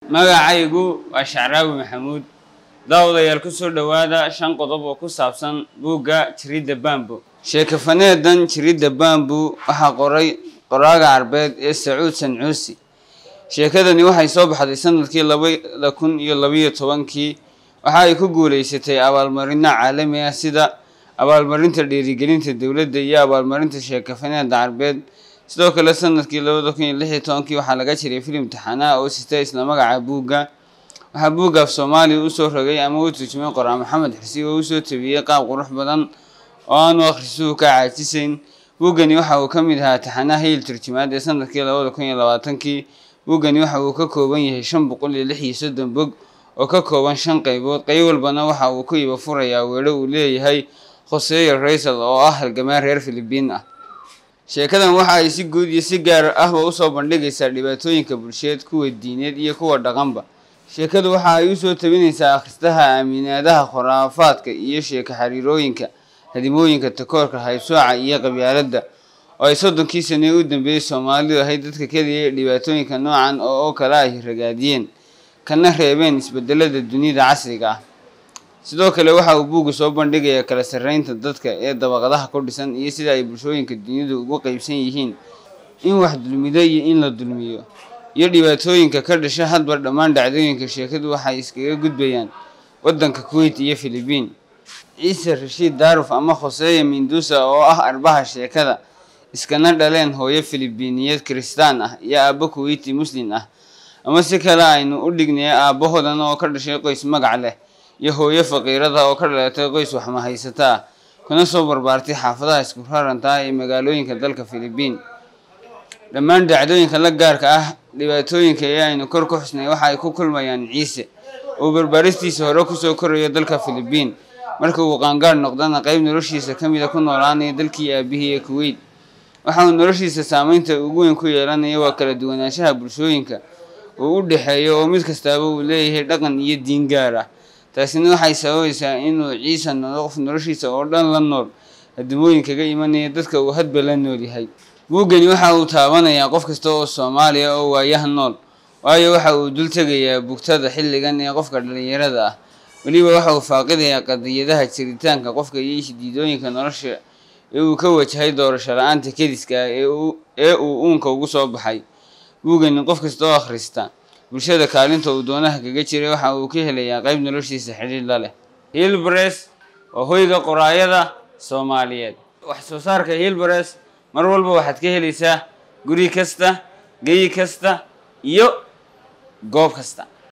magacaygu waa shacraawi maxamuud daawadayaal ku soo dhowaada shan qodob oo ku saabsan buugga jiridda bambu sheekafaneedan jiridda bambu waxaa qoray qoraaga carbeed ee sacuud sancuusi sheekadani waxay soo baxday sanadkii labada kun iyo labayo tobankii waxa ay ku guuleysatay abaalmarino caalami ah sida abaalmarinta dhiirigelinta dowladda iyo abaalmarinta sheekafaneeda carbeed sidoo kale sanadkii labada kun iyo lix iyo tobankii waxaa laga jiray filim taxanaa oo sita isla magaca buugga waxaa buugga af soomaaliya usoo rogay ama u turjumay qoraa maxamed xirsi oo usoo tabiyey qaab qurux badan oo aanu akhrisuhu ka caajisayn buuggani waxa uu ka mid ahaa taxanaa hayl turjumaad ee sanadkii labada kun iyo labaatankii buuggani waxa uu ka kooban yahay shan boqol iyo lix iyo soddon bog oo ka kooban shan qaybood qayb walbana waxa uu ku iba furayaa weedho uu leeyahay khoseyo raysal oo ah halgamaan reer filibiin ah sheekadan waxa ay si guud iyo si gaar ahba usoo bandhigaysaa dhibaatooyinka bulsheed kuwa diineed iyo kuwa dhaqanba sheekadu waxa ay usoo tabinaysaa akhristaha aaminaadaha khuraafaadka iyo sheeko xariirooyinka hadimooyinka takoorka haybsooca iyo qabyaaladda oo ay soddonkii sane u dambeeyey soomaalidu ahayd dadka keliya ee dhibaatooyinka noocan oo oo kale ay ragaadiyeen kana reebeen isbedelada dunida casriga ah sidoo kale waxa uu buugga soo bandhigayaa kala sarreynta dadka ee dabaqadaha ku dhisan iyo sida ay bulshooyinka dunidu ugu qeybsan yihiin in wax dulmido iyo in la dulmiyo iyo dhibaatooyinka ka dhasha hadba dhammaan dhacdooyinka sheekadu waxay iskaga gudbayaan waddanka kuwait iyo filibiin ciise rashiid daaruf ama khoseya mindusa oo ah arbaha sheekada iskana dhaleen hooyo filibiiniyeed kiristaan ah iyo aabbo kuweiti muslin ah ama si kale aynu u dhignay aabbahoodana oo ka dhashay qoys magac leh iyo hooyo faqiirada oo ka dhalatay qoys waxmahaysata ah kuna soo barbaartay xaafadaha isku raranta ee magaalooyinka dalka filibiin dhammaan dhacdooyinka la gaarka ah dhibaatooyinka ee aynu kor ku xusnay waxa ay ku kulmayaan ciise oo barbaaristiisa hore kusoo korayo dalka filibiin marka uu qaangaadh noqdana qeyb noloshiisa ka mida ku noolaanaya dalkii aabihii ee kuweyt waxa uu noloshiisa saameynta ugu weyn ku yeelanaya waa kala duwanaanshaha bulshooyinka uu u dhexeeyo oo mid kastaaba uu leeyahay dhaqan iyo diin gaar ah taasina waxay sababaysaa inuu ciise noqdo qof noloshiisa oo dhan la nool hadimooyin kaga imanaya dadka uu hadba la nool yahay buuggani waxa uu taabanayaa qof kasta oo soomaaliya oo waayaha nool waayo waxa uu dul tegayaa bugtada xilligan ee qofka dhallinyarada ah weliba waxa uu faaqidayaa qadiyadaha jiritaanka qofka iyo isdiidooyinka nolosha ee uu ka wajahay doorasho la-aanta kediska ah ee uu uunka ugu soo baxay buuggani qof kasta oo akhrista bulshada kaalinta uu doonaha kaga jiray waxa uu ka helayaa qayb noloshiisa xidhiir la leh hilbres waa hoyga qoraayada soomaaliyeed wax soo saarka hilbres mar walba waxaad ka helaysaa guri kasta geyi kasta iyo goob kasta